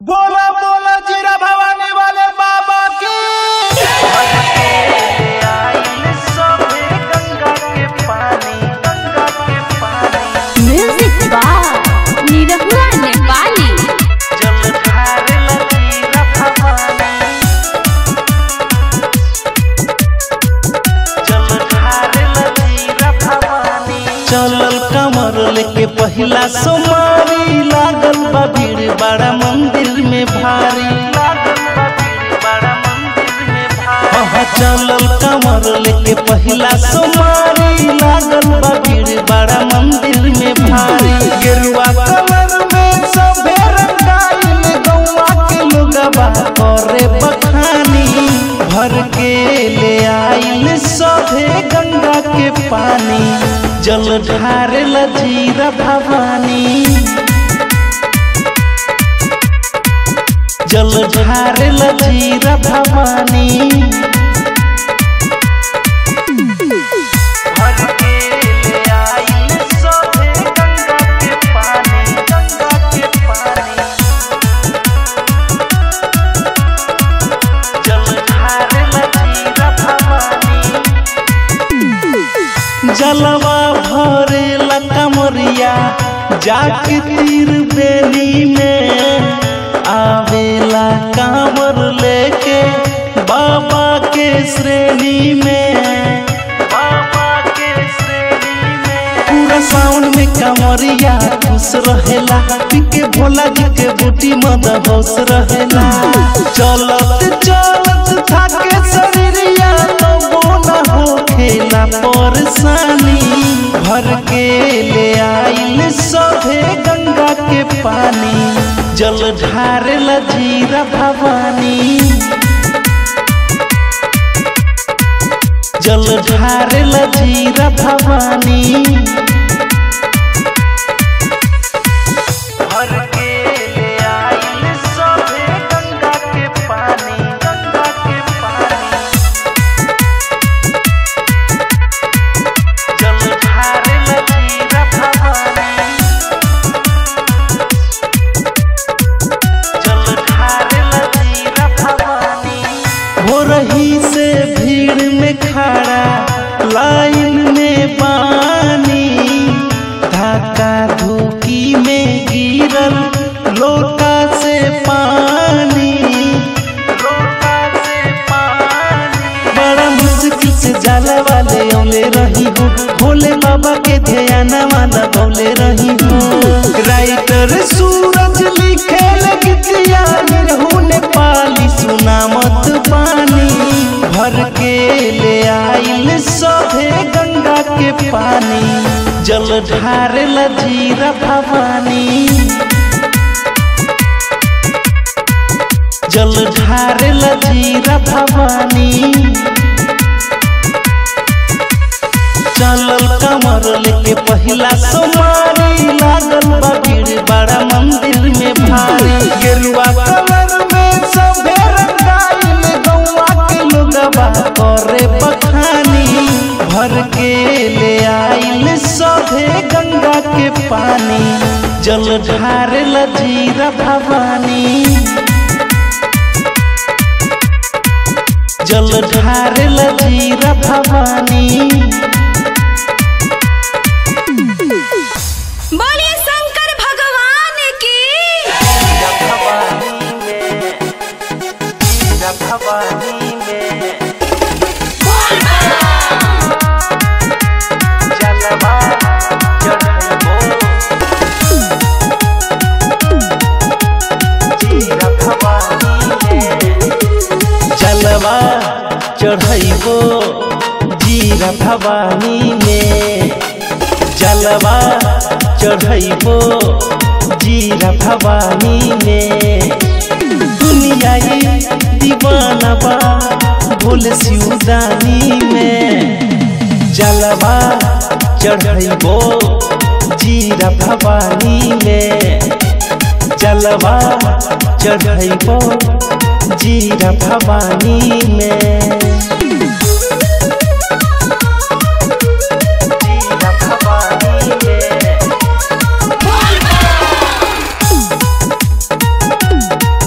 बोला बोला जीरा भवानी वाले बाबा की म्यूजिक बार निरहुआ नेपाली चलल कमर लेके पहिला सोमारी लागल बा भीड़ बड़ा मंदिर में भारी हाँ चलल कमर लेके पहिला सोमारी लागल बा भीड़ बड़ा मंदिर में भारी गेरुआ कलर में सभे रंगाइल गौवा के लोगवा करे बखानी भर के ले आइल सभे गंगा के पानी जल ढारे जीरा भवानी जल ढारे जीरा भवानी भर के ले आइल सभे गंगा के पानी गंगा के पानी जल ढारे जीरा भवानी जलवा भरे कमरिया जाके तीर बेली में आवेला कांवर लेके बाबा के श्रेणी में बाबा के श्रेणी में पूरा सावन में कमरिया खुश रहेला पीके भोला जी के बूटी मद होश रहेला चलत चलत थाके शरीरिया तो बोना हो खेला परेशानी भर के ले आइल सभे गंगा के पानी जल ढारे जीरा भवानी जल ढारे जीरा भवानी भर के ले आइल सभे गंगा के पानी गंगा के पानी जल ढारे जीरा भवानी जल ढारे जीरा भवानी हो रही से भीड़ में खड़ा लाइन में पानी धक्का धुकी में गिरल लोटा से पानी लोटा से पानी बड़ा मुश्किल से जाला वाले औले रही हूँ भोले बाबा के ध्यान वाला बोले रही हूँ राइटर सूरज लिखे गीतिया निरहू नेपाली सुना मत पानी भर के ले आइल सभे गंगा के पानी जल ढारे जीरा भवानी जल ढारे जीरा भवानी चलल कमर लेके पहिला सोमारी लागल बा भीड़ बड़ा मंदिर में भारी गेरुआ कलर में सभे रंगाइल गौवा के लोगवा करे बखानी भर के ले आइल सभे गंगा के पानी जल ढारे जीरा भवानी जल ढारे जीरा भवानी बोलिए शंकर भगवान की जलवा चढ़ैबो जीरा भवानी में जलवा चढ़ैबो जीरा भवानी में दुनिया ये दीवाना बा भोल सिउदानी में जलवा चढ़ैबो जीरा भवानी में जलवा चढ़ैबो जीरा भवानी में जीरा भवानी में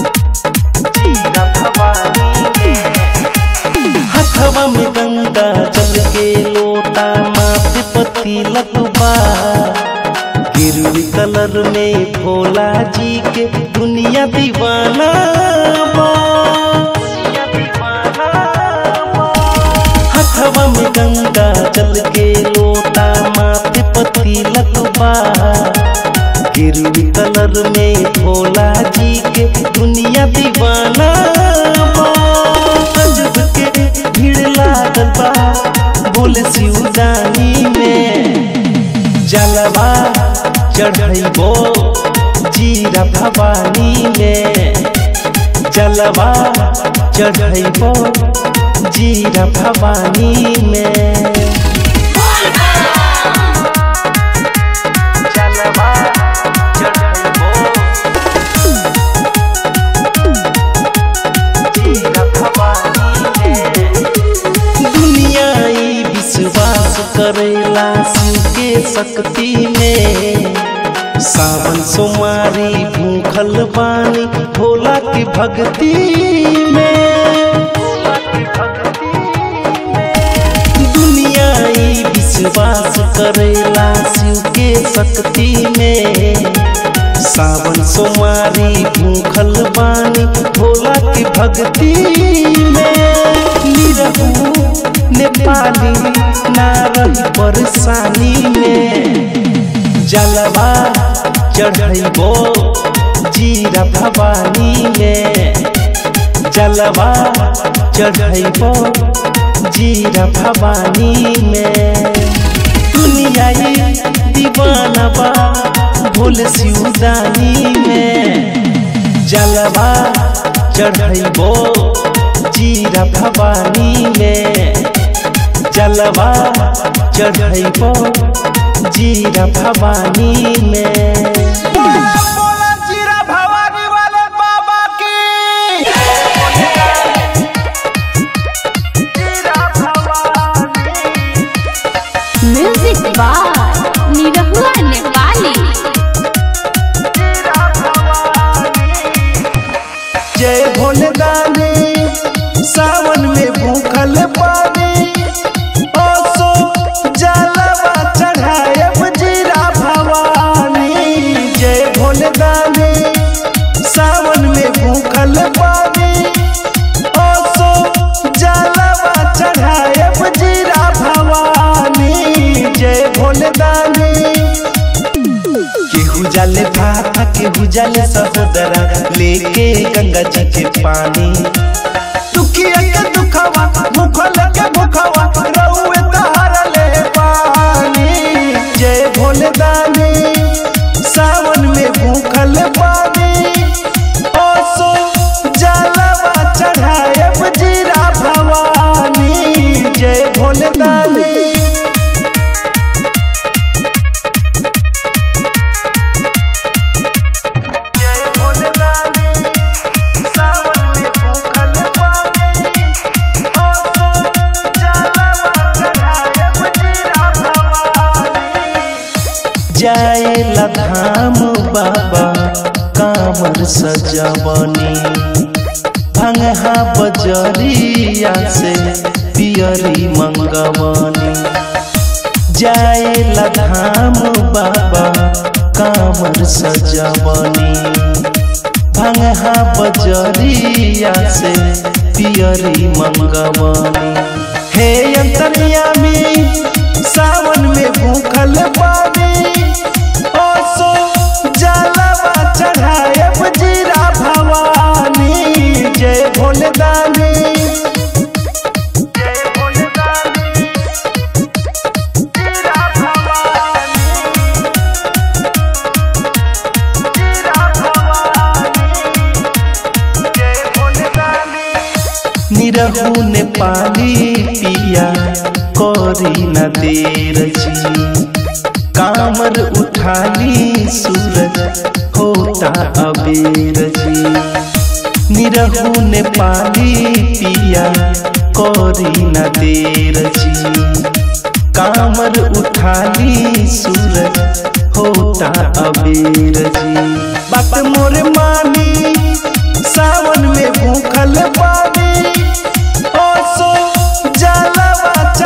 गंगा जल के लोटा माथे पति लतबा गिरवी कलर में भोला जी के दुनिया दीवाना बा हथवा में गंगा जल के लोटा माथे पति लतबा गिरवी कलर में भोला जी के दुनिया दीवाना बा गजब के भीड़ लागल बा बोले शिवदानी में जलवा चढ़ैबो जीरा भवानी में जलवा चढ़ैबो जीरा भवानी में जलवा चढ़ैबो जीरा भवानी में दुनिया ई विश्वास करेला शिव के शक्ति में सावन सोमारी भूखल बानी भोला की भक्ति में दुनिया ई विश्वास करेला शिव के शक्ति में सावन सोमारी भूखल बानी भोला की भक्ति में निरहू नेपाली ना रही परेशानी में जलवा चढ़ैबो जीरा भवानी में जलवा चढ़ैबो जीरा भवानी में दुनिया ये दीवाना बा भोले शिवदानी में जलवा चढ़ैबो जीरा भवानी में जलवा चढ़ैबो जीरा भवानी में बोला बोला जीरा भवानी वाले बाबा की जीरा भवानी म्यूजिक बार निरहुआ नेपाली जीरा भवानी जय भोले दानी सावन में भूखल पानी ओसो जलवा चढ़ायब जीरा भवानी जय भोले दानी सावन में भूखल पानी ओसो जलवा चढ़ायब जीरा भवानी जय भोले दानी केहू जाले भाता केहू जाले सहोदरा लेके गंगा जी के पानी दुखिया के दुखवा भूखल के भूखवा रउए तहारा ले पानी जय भोले दानी सावन में भूखल पानी ओसो जलवा चढ़ायब जीरा भवानी जय भोले दानी जय भोले दानी सावन में भूखल पानी ओसो जलवा चढ़ायब जीरा भवानी जाए लधाम बाबा कामर सजवनी भंगहा बजरिया से पियरी मंगवनी जाए लधाम बाबा कामर सजवनी भंगहा बजरिया से पियरी मंगवनी हे अंतर्यामी सावन में भूखल पानी ओसो जलवा चढ़ायब जीरा भवानी जय भोले दानी जय भोले दानी जीरा भवानी जीरा भवानी जय भोले दानी निरहू नेपाली पिया करी न देर जी कामर उठाली सूरज होता अबेर जी निरहू नेपाली पिया करी न देर जी कामर उठाली सूरज होता अबेर जी बात मोर मानी सावन में भूखल पानी ओसो जलवा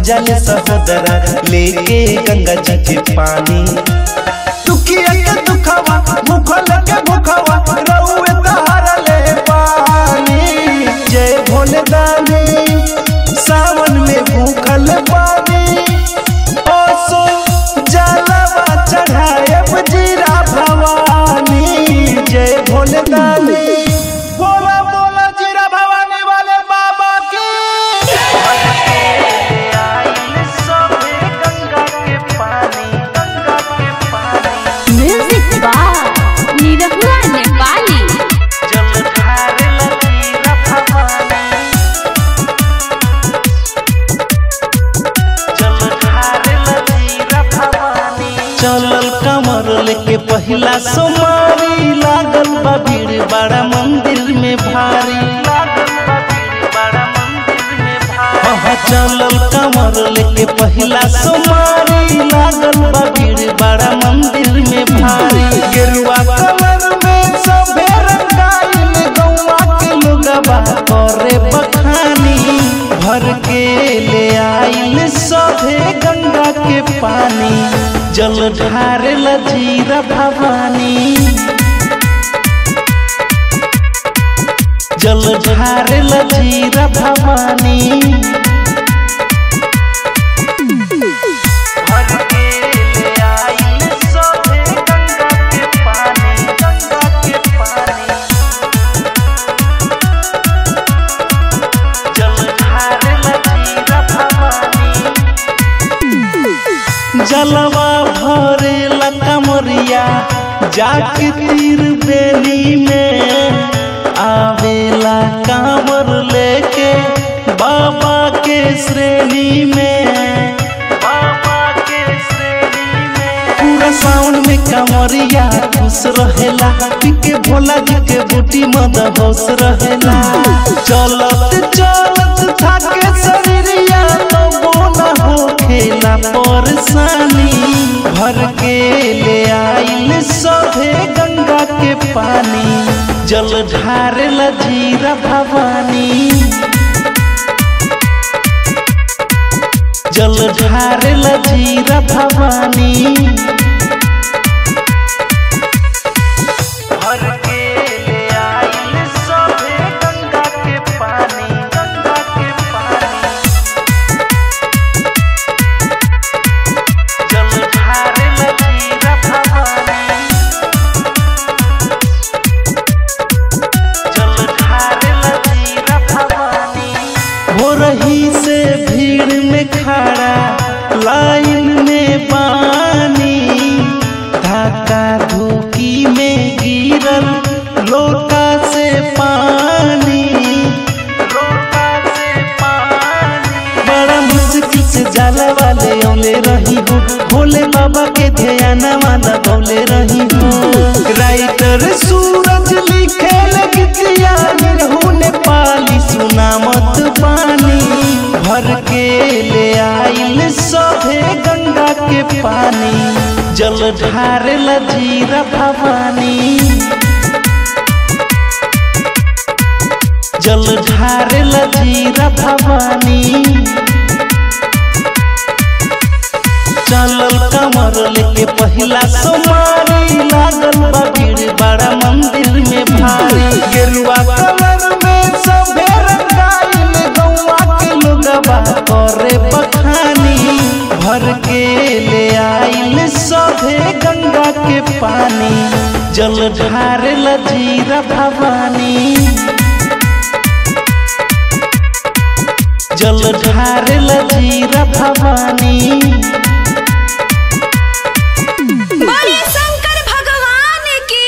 जाले सहोदरा लेके गंगा जी के पानी दुखिया के दुखवा भूखल के भूखवा रउए तहारा ले पानी जय भोले दानी सावन में भूखल पानी ओसो जलवा चढ़ाएब जीरा भवानी जय भोले दानी बोला बोला जीरा भवानी वाले बाबा की म्यूजिक बाय निरहुआ नेपाली चलल कमर लेके पहिला सोमारी लागल बा भीड़ बड़ा मंदिर में भारी हाँ, चलल कमर लेके पहिला सोमारी लागल बा भीड़ बड़ा मंदिर में भारी गेरुआ कलर में सभे रंगाइल गौवा के लोगवा करे बखानी भर के ले आइल सभे गंगा के पानी जल ढारे जीरा भवानी जल ढारे जीरा भवानी भर के ले आइल सभे गंगा के पानी गंगा के पानी जल ढारे जीरा भवानी जलवा भरे कमरिया जाके तीर बेली में आवेला कांवर लेके बाबा के श्रेणी में बाबा के श्रेणी में पूरा सावन में कमरिया खुश रहेला पिके भोला जी के बूटी मद होश रहेला चलत चलत थाके शरीरिया तो बोला हो खेला परेशानी भर के ले आइल सभे गंगा के पानी जल ढारे जीरा भवानी जल ढारे जीरा भवानी भर के ले आइल सभे गंगा के पानी गंगा के पानी जल ढारे जीरा भवानी जल ढारे जीरा भवानी हो रही से भीड़ में खड़ा लाइन में पानी धक्का धुकी में गिरल लोटा से पानी लोटा से पानी बड़ा मुश्किल से जाला वाले औले रही हूँ भोले बाबा के ध्यान वाला बोले रही हूँ राइटर सूरज लिखे लगतिया निरहू नेपाली सुना मत पानी भर के ले आइल सभे गंगा के पानी जल ढारे जीरा भवानी जल ढारे जीरा भवानी चलल कमर लेके पहिला सोमारी लागल बा भीड़ बड़ा मंदिर में भारी गेरुआ कलर में सभे रंगाइल गौवा के लोगवा करे बखानी भर के ले आइल सभे गंगा के पानी जल ढारे जीरा भवानी जल ढारे जीरा भवानी बड़े शंकर भगवान की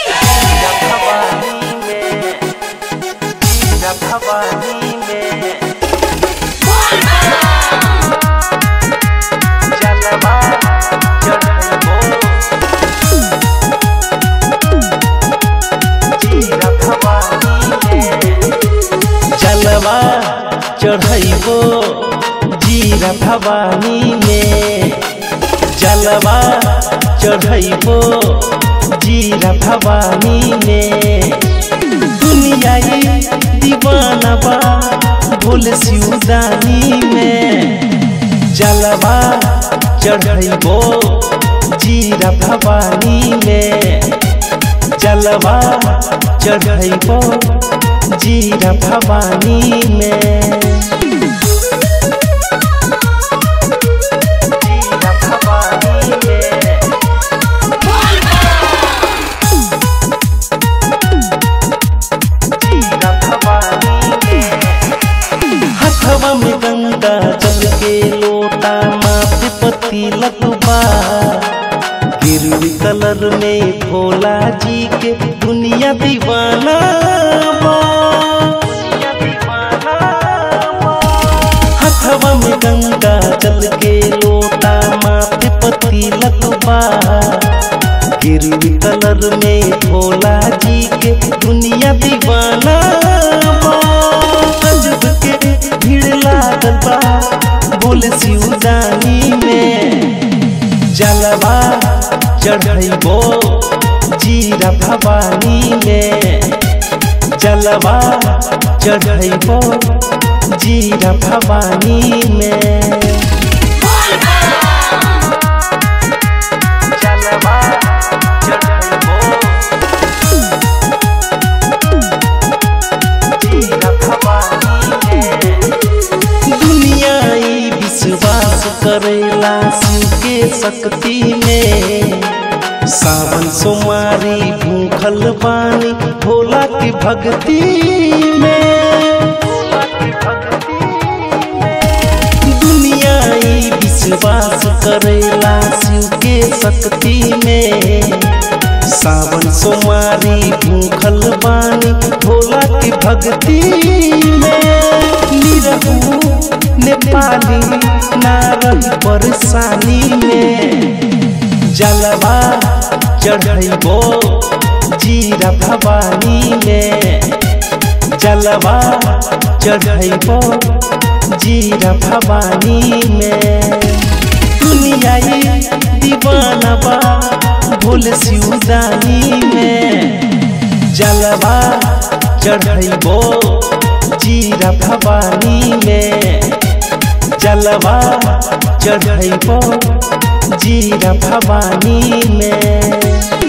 जलवा चढ़ैबो जीरा भवानी में जलवा चढ़ैबो जीरा भवानी में दुनिया ये दीवाना बा भोल सिउदानी में जलवा चढ़ैबो जीरा भवानी में जलवा चढ़ैबो जीरा भवानी में जीरा भवानी में जीरा भवानी में हथवा में गंगा जल के लोटा माथे पति लतबा गिरवी कलर में भोला जी के दुनिया दीवाना बा। हथवा में गंगा जल के लोटा माथे पति लतबा गिरवी कलर में भोला जी के दुनिया दीवाना बा। गजब के भीड़ लागल बा बोले शिवदानी में जलवा चढ़ैबो जीरा भवानी में जलवा चढ़ैबो जीरा भवानी में जलवा चढ़ैबो जीरा भवानी में दुनिया ई विश्वास करेला शिव के शक्ति में सावन सोमारी भूखल बानी भोला की भक्ति में दुनिया ई विश्वास करेला शिव के शक्ति में सावन सोमारी भूखल बानी भोला की भक्ति में निरहू नेपाली ना रही परेशानी में जलवा चढ़ैबो जीरा भवानी में जलवा चढ़ैबो जीरा भवानी में दुनिया ये दीवाना बा भूल सिउदानी में जलवा चढ़ैबो जीरा भवानी में जलवा चढ़ैबो जीरा भवानी में